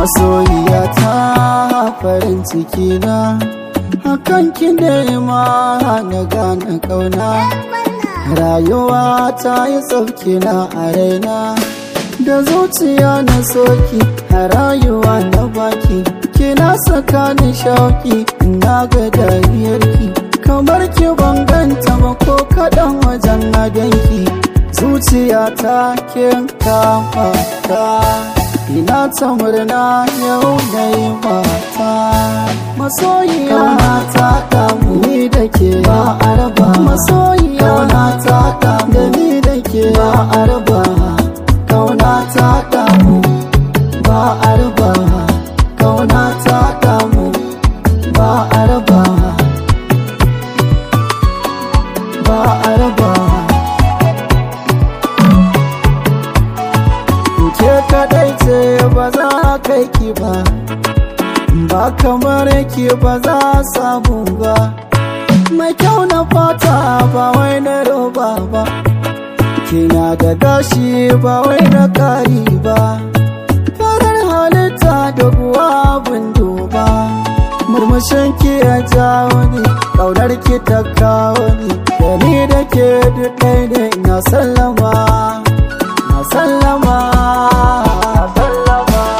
masoyiya ta farin ciki na hakan ki nema na gane kauna rayuwa ta yi tsauki na a raina da zuciya na soki a rayuwa na baki kina saka ni shauki na ga dariyarki kamar ki banganta ba ko kaɗan wajen adanki zuciya ta kin kama ta ina ta murna yau na yi mata masoyiya ta damu ni da ke ba a raba masoyiya ta damu da ni da ke ba a raba kauna ta damu ba a raba kauna ta damu ba a raba ba a raba ke kadai ce ba za kai ki ba ba kamar ki ba za samu ba mai kyau na fata ba wai na roba ba kina da gashi ba wai na kari ba farar halitta da kuwa duba murmushin ki ya jawo ni kaunar ki ta kawo ni da ni da ke duk ɗaya ne na sallama na sallama sallama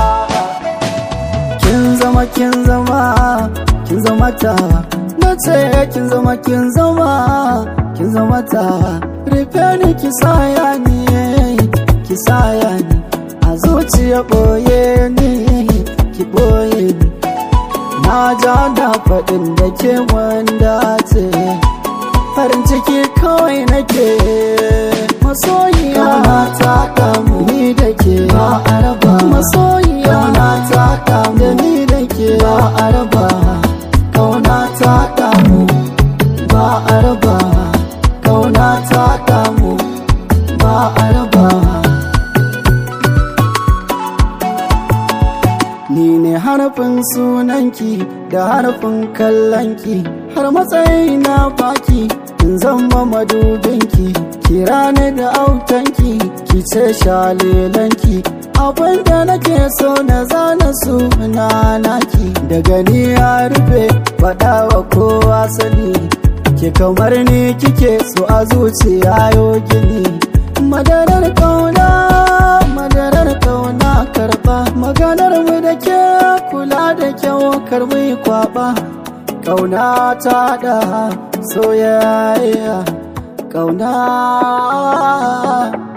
kin zama kin zama kin zama ta na ce kin zama kin zama kin zama ta rufe ni ki saya ni ki saya ni a zuciya boye ni ki boye ni na ja da faɗin da ke wanda ce farin ciki kawai nake masoyiya na ta damu ni da ke ba a raba masoyiya na ta damu da ni da ke ba a raba kauna ta damu ba a raba kauna ta damu ba a raba ni ne harfin sunanki da harfin kallonki har matsayi na baki in zama madubinki kira ni da autanki ki ce shalilanki abinda nake so na zana suna naki daga ni ya rufe faɗa wa kowa sani ke kamar ni kike so a zuciya yo gini madarar kauna madarar kauna karba maganar mu da ke kula da kyau karbi kwaba kauna ta da soyayya kauna